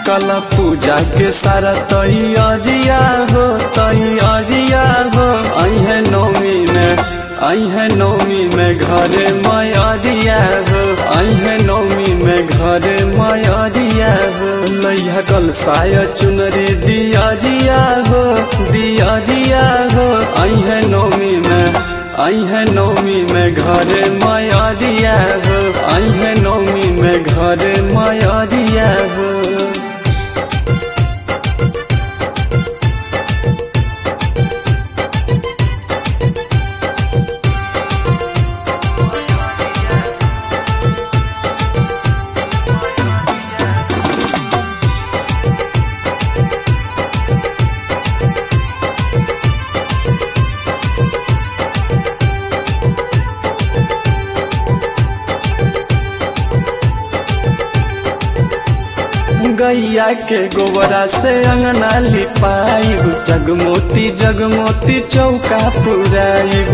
कल पूजा के सारा तैयारिया हो तैयारिया हो अहे नौमी में अहे नौमी में घरे मयरिया हो अहे नौमी में घरे मयरिया हो लैया कल साया चुनरी दियारिया हो दियारिया हो अहे नौमी में अहे नौमी में घरे मयरिया हो अहे नौमी में घरे मयरिया हो गैया के गोबरा से अंगना लिपाइब जगमोती जगमोती चौका पुराइब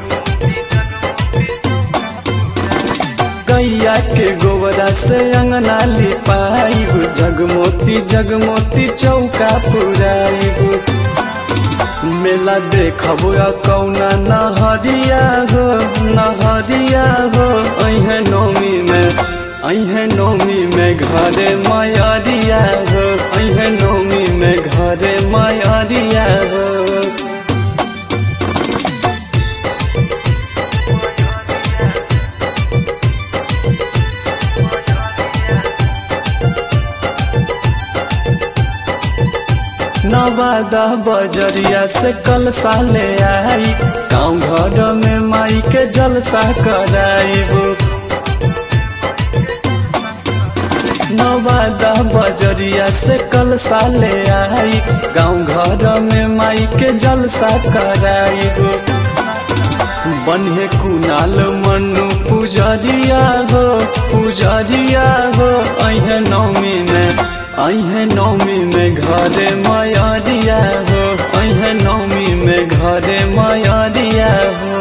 गैया के गोबरा से अंगना लिपाइब जगमोती जगमोती चौका पुराइब मेला देखब कौना नहरिया हो नहरिया हो अहे नौमी में अहे नौमी में घरे मयरिया हो अहे नौमी में घरे मयरिया हो नवादा बजरिया से कल साले आई गाँव घर में माई के जलसा कराइब नवादा बजरिया से कल साले आई गाँव घर में माई के जलसा कराइब बन्हे कुनाल मनु पुजरिया हो पुजरिया हो अहे नौमी में अहे नौमी में घरे मयरिया हो अहे नौमी में घरे मयरिया हो